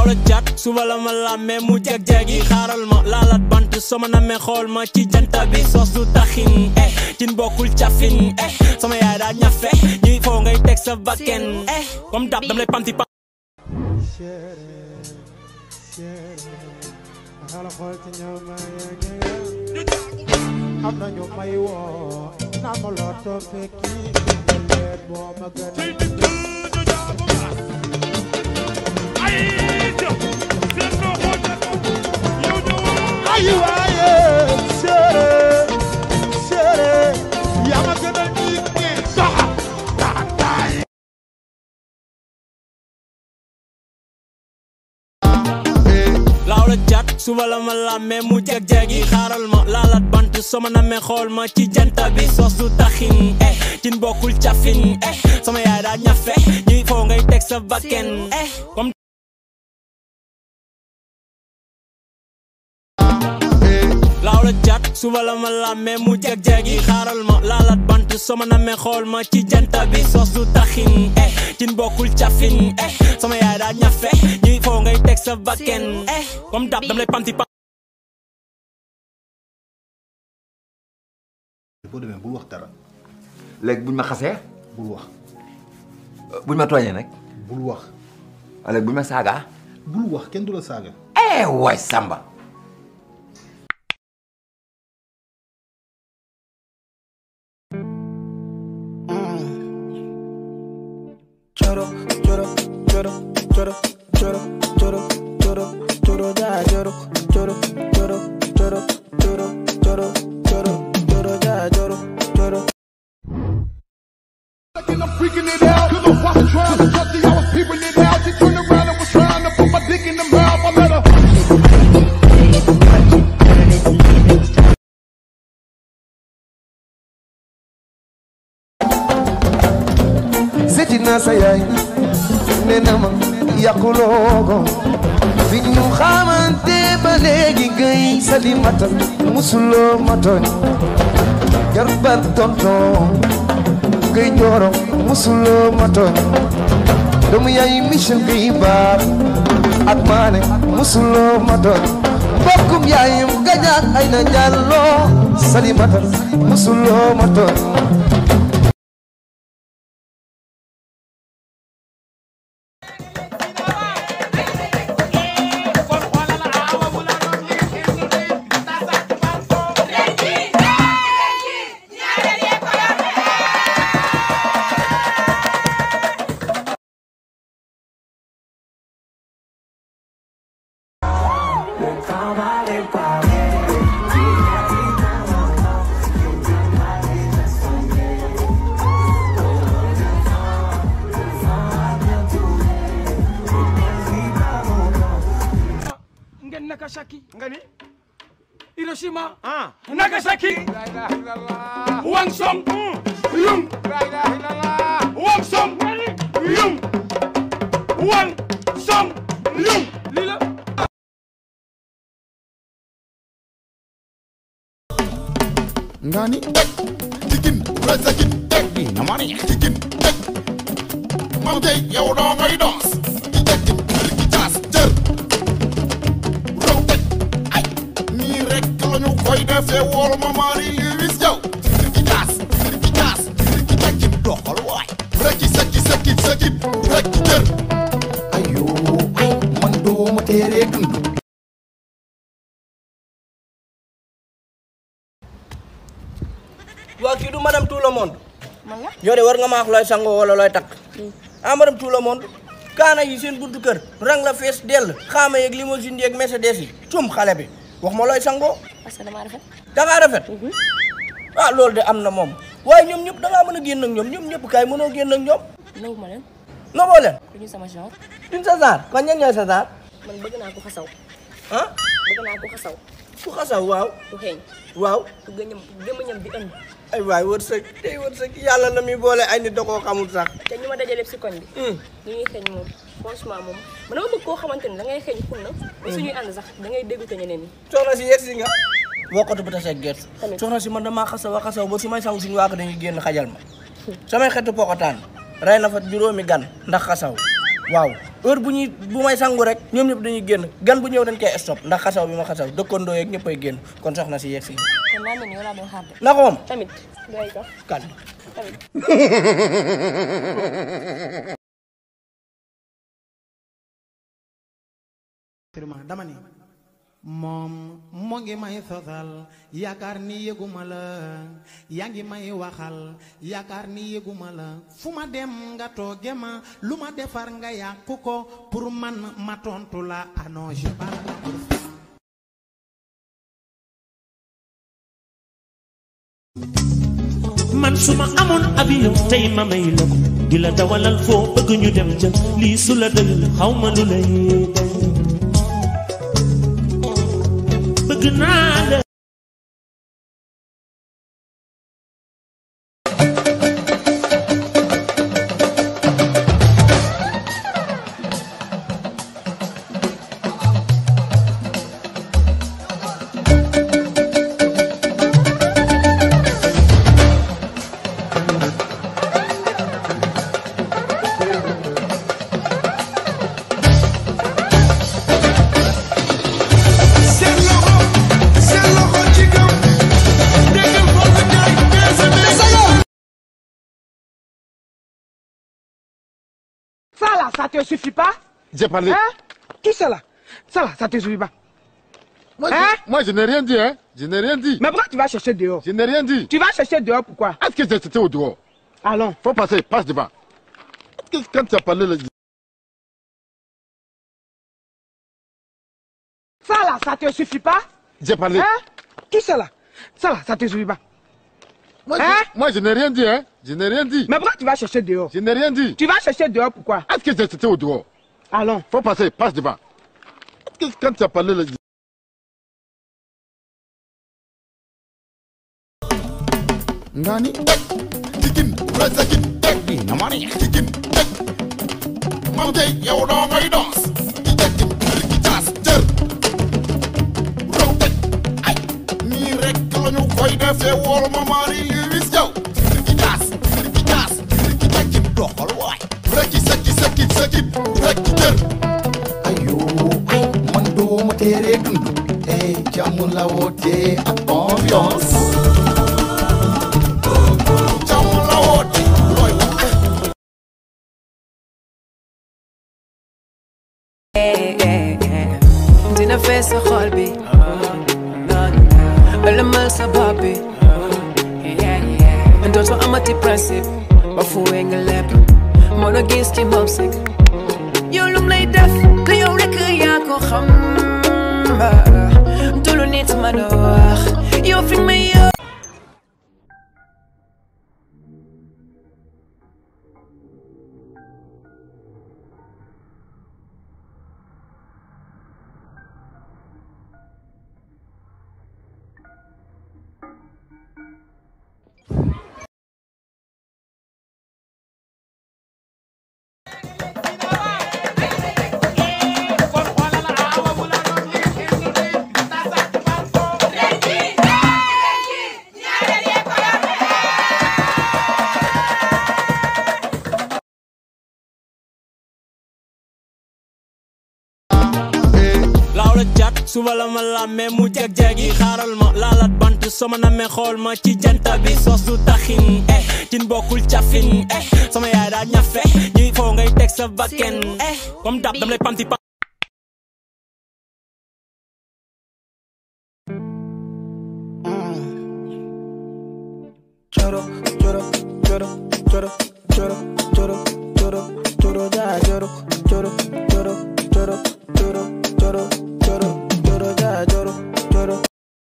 la jat suba la ma làmmee mu jag-jagi xaaral ma laalat bant sama namee xool ma ci janta bi sos du taxin eh cin bokkul cafin eh sama yaay daa ñafe ñuy foo ngay teg sa bakken eh comme dab dam lay pamti pam xala xool ci ñoom ma am na ñu may woo naa ma loo too fekki leer boo ma gën ay waaye séeré séeré yaa ma gënal ñi ñi doxa taxataay laaw la jat suba la ma làmmee mu jag-jagi xaaral ma laalat bant sama namee xool ma ci janta bi sos du taxin eh cin bokkul cafin eh sama yaay daa ñafe ñuy foo ngay teg sa bakken eh comme laaw la jat suba la ma làmmee mu jag-jagi xaaral ma laalat bant sama namee xool ma ci janta bi sos du taxin eh cin bokkul cafin eh sama yaay daa ñafe ñuy foo ngay teg sa bakken eh comme dab dam lay pamti pam boo demee bul wax dara léegi buñ ma xasee bul wax buñ ma tooñee nag bul wax léegi buñ ma saagaa bul wax kenn du la saaga eh waay Samba Choro, choro, choro, choro, choro, choro, choro, choro, ya, choro, choro, choro, choro, choro, choro, choro, choro, ya, choro, choro. I'm freaking it out, cause I'm watching trying to touch the I was peeping it out. She turned around and was trying to put my dick in the mouth. I let her. seeti naa sa yaay nee na ma yàquloo ko fi ñu xamante ba léegi gay salimata musuloo ma tooñ jarbat tonton gay jooro musuloo ma tooñ doomu yaay Michel gay baar ak maane musuloo ma tooñ mbokkum yaayam gañaak ay na njàlloo salimata musuloo ma tooñ ngeen Nagasaki nga ni Hiroshima ah Nagasaki Wang Song Yung Wang Song Yung Wang Song Yung lii la Ngani chicken rasa chicken tek bi na mani chicken tek mam tay yow doo ngay dos di tek ki tas jër raw tek ay nii rek la ñu koy defee wool ma mari Lewis yow ki tas ki tas ki tek doxal waay rek ki sekki sekki sekki rek ki jër ayo ay man doo ma teree dund waa kii du madame tout le monde man la yow de war nga ma wax looy sangoo wala looy takk ah madame tout le monde kaana yi seen buntu kër rang la fees dell xaama yeeg limousine yeeg Mercedes yi cum xale bi wax ma looy sangoo parce que damaa rafet. da ngaa rafet ah loolu de am na moom waaye ñoom ñëpp da ngaa mën a génn ak ñoom ñoom ñëpp kaay mënoo génn ak ñoom nangu ma leen. noboo leen ku ñu sama genre. duñ sa saar kon ñan ñooy sa saar man bëgg naa ko xasaw. ah bëgg naa ko xasaw. ku xasaw waaw ku xeeñ. waaw ku gëñam gëmëñam bi ënd. ay waay wërsëg tey wërsëg yàlla la muy boole ay nit da koo xamul sax te ñu ma dajale si koñ bi. ñu ñuy xeeñ moom franchement moom man dama bëgg koo xamante ni da ngay xeeñ xun na. ba suñuy ànd sax da ngay dégoûté ñeneen ñi. soxna si yegg si nga wokkatu bu tasee gerte Tamit. soxna si man damaa xasaw a xasaw ba su may sang suñu waa ko dañuy génn xajal ma samay xetu pokotaan rey na fa juróomi gan ndax xasaw waaw heure bu ñuy bu may sangu rek ñoom ñëpp dañuy génn gan bu ñëw dañ koy stop ndax xasaw bi ma xasaw dëkkandoo yeeg ñëppay génn kon soxna si yegg si kon naa mel ni yow laa doon xaar de. na ko moom tamit doy ko kan tamit. dama ni moom moo ngi may sosal yaakaar ni yëguma la yaa ngi may waxal yaakaar ni yëguma la fu ma dem nga tooge ma lu ma defar nga yàqu ko pour man ma tontu la ah non j'ai pas le temps pour ça. man su ma amoon avion tey ma may la ko di la dawalal foo bëgg ñu dem jël lii su la dëgg xaw ma lu lay day bëgg naa la seen loxo seen loxo ci kaw déggal Fallou Ndiaye PSM Ça là, ça te suffit pas J'ai parlé. Hein Qui c'est là Ça là, ça te suffit pas Moi, Hein je, moi, je n'ai rien dit, hein. Je n'ai rien dit. Mais pourquoi tu vas chercher dehors Je n'ai rien dit. Tu vas chercher dehors pourquoi Est-ce que j'étais au dehors Allons. Faut passer, passe devant. Est-ce que quand tu as parlé, le- Ça là, ça te suffit pas j'ai parlé. Hein Qui c'est là Ça là, ça te suffit pas Moi, Hein je, moi, je n'ai rien dit, hein. Je n'ai rien dit. Mais pourquoi tu vas chercher dehors Je n'ai rien dit. Tu vas chercher dehors pourquoi Est-ce que j'étais au dehors Allons. Faut passer, passe devant. Est-ce que quand tu as parlé, le- ngani Chicken, red chicken, egg, bi na ma neex chicken, egg. Mam tey yow doo ngay danse. Di jekkin, di caas, jër. Raw teg, ay. Nii rek la ñu koy defee wool ma Marie Louise Diaw. Di caas, di caas, di jekkin, doxal waay. Rekki sekki sekki sekki, rekki jër. ayo ay man duma tere dund eh jàmm la woote ak ambiance Jàmm la woote, looy wax. dina fees sa xol bi ëlëmal sa bopp bi dootoo amati principe ba fuwee nga lépp moo la gis ci moom sik yow lum lay def que yow rek yaa ko xam du lu nit mën a wax yow fi may yow laaw la jat suba la ma làmmee mu jag-jagi xaaral ma laalat bant sama namee xool ma ci janta bi sos du taxin eh cin bokkul cafin eh sama yaay daa ñafe ñuy foo ngay teg sa bakken eh comme dab dam lay pamti pam Choro, choro, choro, choro, choro, choro, choro, choro, ya, choro, choro, choro, choro, choro, choro, choro, choro, ya, choro, choro.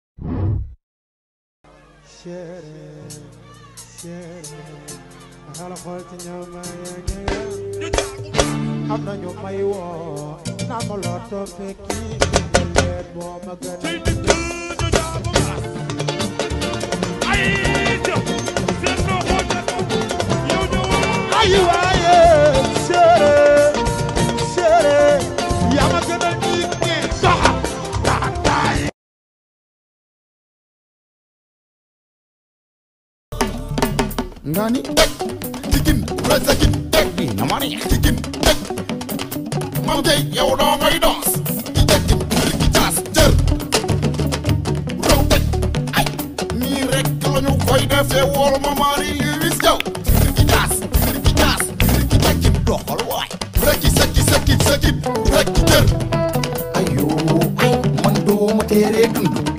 chéri chéri xala xool ci ñoom ma yëngu am na ñu may woo naa ma lotto fekki leer boo ma gën ay waaye chéri chéri yaa ma gën a ñi ñi doxa taay ngani Chicken, red chicken, egg, bi na ma neex chicken, egg. mam tey yow doo ngay danse di tekki rikki caas jër raw tëj ay nii rek lañu koy defee wool ma maari Lewis Jaw rikki caas rikki caas rikki tekki doxal waay rekki sekki sekki sekki rekki jër ayo ay man duma teree dund